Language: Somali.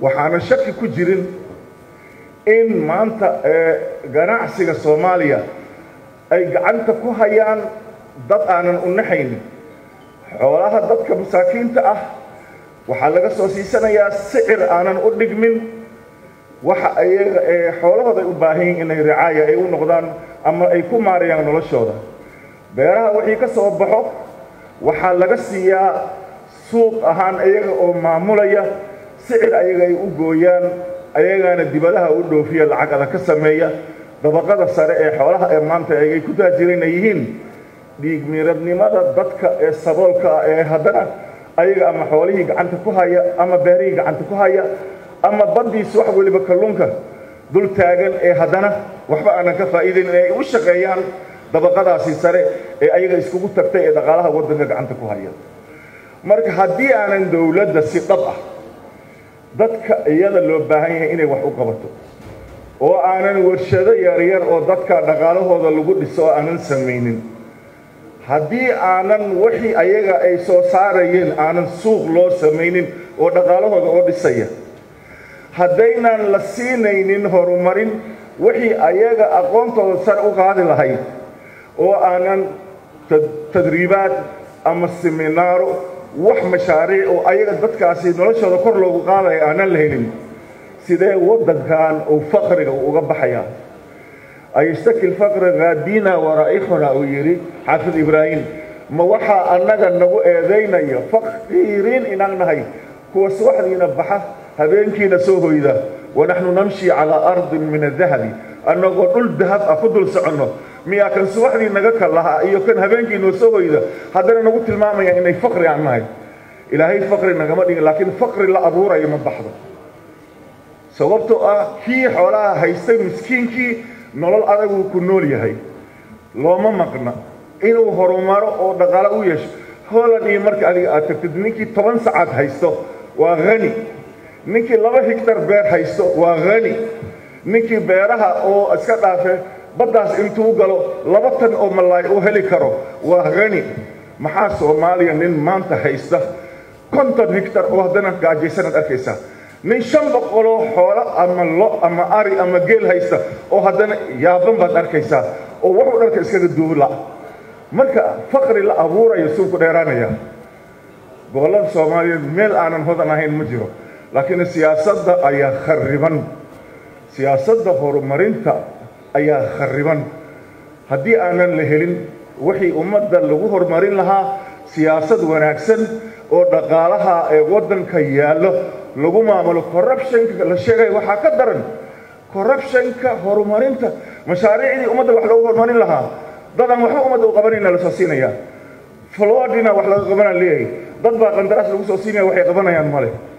waxaana shaki ku jirin in maanta ganacsiga soomaaliya ay gacanta ku hayaan dad aanan u naxaynin xoolaha dadka masaakiinta ah waxaa laga soo siisanayaa sicir aanan u dhigmin waxa ayaga xoolahooda ay u baahan yihin inay ricaaya ay u noqdaan ama ay ku maarayaan noloshooda beeraha wixii ka soo baxo waxaa laga siiyaa suuq ahaan ayaga oo maamulaya sicir ayaga ay u gooyaan ayagaana dibadaha u dhoofiya lacagada ka sameeya dabaqada sare ee xoolaha ee maanta ay ku taajireen ay yihiin dhiig miiradnimada dadka ee saboolka ah ee haddana ayaga ama xoolihii gacanta ku haya ama beerihii gacanta ku haya ama baddiisa wax weliba kalluunka dul taagan ee haddana waxba aanan ka faa'iidayn in ay u shaqeeyaan dabaqadaasi sare ee ayaga iskugu tagtay ee dhaqaalaha waddanka gacanta ku haya marka haddii aanan dowladda si dhab ah dadka iyada loo baahan yahay inay wax u qabato oo aanan warshado yaryar oo dadka dhaqaalahooda lagu dhiso oo aanan samaynin haddii aanan wixii ayaga ay soo saarayeen aanan suuq loo samaynin oo dhaqaalahooda oo dhisaya haddaynan la siinaynin horumarin wixii ayaga aqoontooda sare u qaadi lahayd oo aanan tadriibaad ama seminaaro wax mashaariic oo ayaga dadkaasi noloshooda kor loogu qaadaya aanan la helin sidee waddankan uu faqriga uu uga baxayaa ayashtaki lfaqri haadina waraa'ixuna uu yidhi xaafid ibraahim ma waxaa annaga nagu eedaynaya faqiiriin inaan nahay kuwa subaxdiina baxa habeenkiina soo hoyda wanaxnu namshi calaa ardin min adahabi annagoo dhul dahab ah ku dul soconno miyaa kan subaxdii naga kalahaa iyo kan habeenkii noo soo hoyda haddana nagu tilmaamaya inay faqri aan nahay ilaahay faqri nagama dhigin laakiin faqri la abuurayo ma baxdo sababtoo ah kii xoolaha haystay miskiinkii nolol adaguu ku nool yahay looma maqna inuu horumaro oo dhaqaalo u yeesho holand iyo marka adiga aad tagtid ninkii toban sacaad haysto waa hani ninkii laba higtar beer haysto waa hani ninkii beeraha oo iska dhaafe baddaas intuu galo laba tan oo malaay u heli karo waa hani maxaa soomaaliya nin maanta haysta konton higtar oo haddana gaajaysanaad arkaysaa nin shan boqoloo xoolo ama lo ama ari ama geel haysta oo haddana yaaban baad arkaysaa oo wuxuu dharka iskaga duula marka faqri la abuurayo suu ku dheeraanaya gobollada soomaaliyeed meel aanan hodan ahayn ma jiro laakiin siyaasadda ayaa khariban siyaasadda horumarinta ayaa khariban haddii aanan la helin wixii ummadda lagu horumarin lahaa siyaasad wanaagsan oo dhaqaalaha ee waddanka yaallo lagu maamulo corruptionka la sheegaya waxaa ka daran corruptionka horumarinta mashaariicdii ummadda wax loogu horumarin lahaa dadaan waxba ummadda u qabanayna la soo siinaya flodina wax laga qabanaa leeyahay dad baa qandaraas lagu soo siinaya waxay qabanayaan male